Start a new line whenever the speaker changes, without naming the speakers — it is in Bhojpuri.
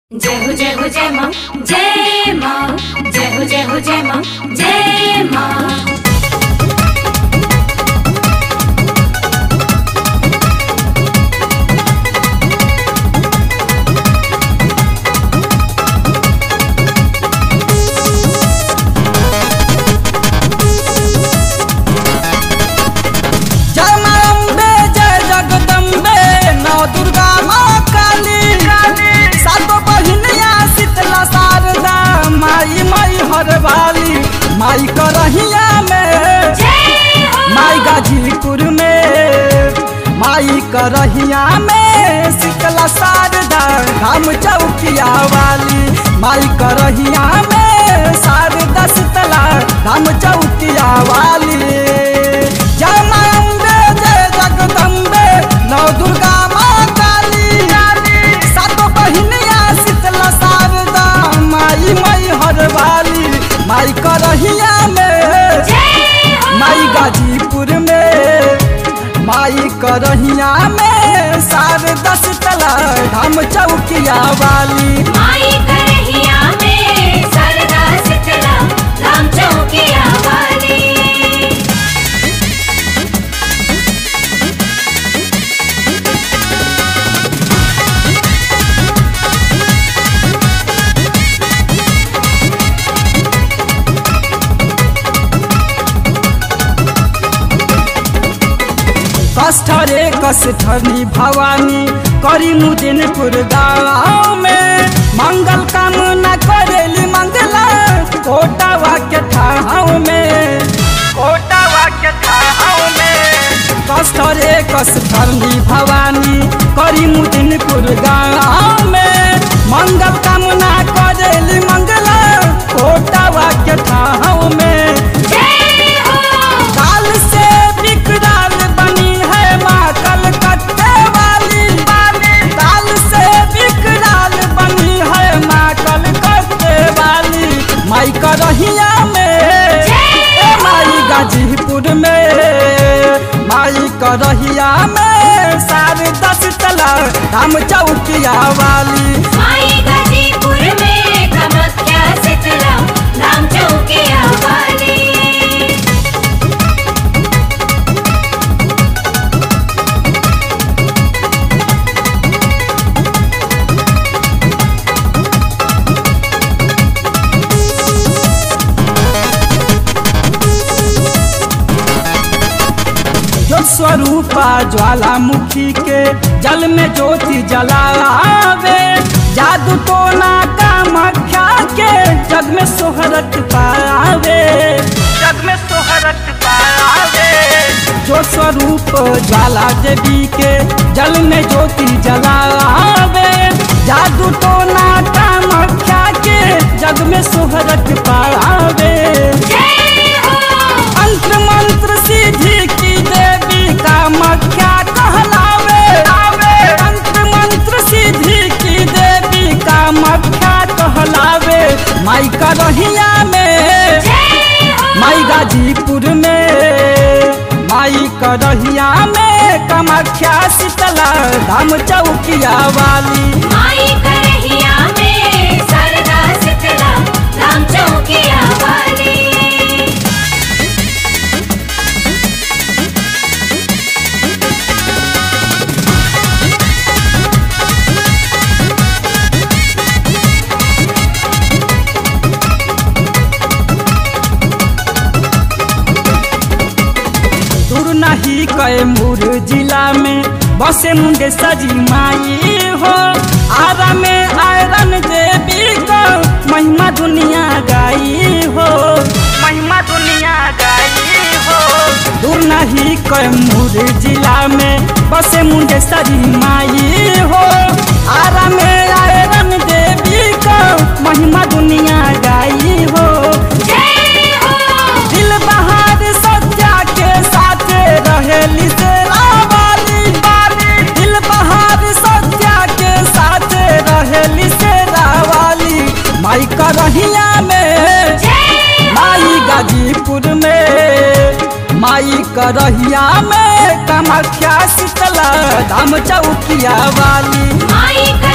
जय हो जय हो जय माँ जय माँ जय हो जय हो जय माँ जय माँ
जय माँ अम्बे जय जगदम्बे नौ दुर्गा माँ काली सातो बहिनिया शीतला शारदा माई माई हरवाली माई करहिया में
जय हो
माई गाजीपुर में माई करहिया में शीतला शारदा हम चौकिया वाली माई करहिया में शारदा शीतला हम चौकिया वाली जय माँ अम्बे जय जगदम्बे नौ दुर्गा माँ काली सातो बहिनिया शीतला शारदा माई माई हरवाली माई करहिया में
जय हो
माई गाजीपुर में माई करहिया में शारदा शीतला धाम चौकिया वाली
माई करहिया में सरदा शीतला राम चौकिया वाली
कष्टरे कष्टनी भवानी करी मुदिनपुर गाँव में मंगल कामना करेली मंगला कोटावा के ठाव में कोटावा के ठाव में कष्टरे कष्टनी भवानी करी मुदिनपुर गाँव में मंगल कामना करेली मंगला कोटावा के ठाव में
जय हो
काल से विकराल बनी है माँ कलकत्ते वाली काल से विकराल बनी है माँ कलकत्ते वाली माई करहिया में ए माई गाजीपुर में माई करहिया में सारे दस तला हम चौकिया वाली
माई गाजीपुर में कामाख्या शीतला राम चौकिया वाली
जो स्वरूपा ज्वालामुखी के जल में ज्योति जलावे जादू टोना कामाख्या के जग में सोहरत पावे जग में सोहरत पावे जो स्वरूप ज्वाला देवी के जल में ज्योति जलावे जादू टोना कामाख्या के जग में सोहरत पावे
जय हो
मंत्र मंत्र सिद्धि की देवी कामाख्या कहलावे मंत्र मंत्र सिद्धि की देवी कामाख्या कहलावे माई करहिया में
जय हो
माई गाजीपुर में माई करहिया में कामाख्या शीतला धाम चौकिया वाली
माई करहिया में सरदा शीतला राम चौकिया वाली
दूर नहीं कैमूर जिला में बसे मुंडे सजी माई हो आरा में आयरन देवी को महिमा दुनिया गाई हो महिमा दुनिया गाई हो दूर नहीं कैमूर जिला में बसे मुंडे सजी माई हो आरा में आयरन देवी को महिमा दुनिया गाई हो
जय हो
दिल बहार सत्या के साथ रहेली से रावाली दिल बहार सत्या के साथ रहेली से रावाली माई करहिया में
जय
माई गाजीपुर में माई करहिया में कामाख्या शीतला धाम चौकिया वाली
माई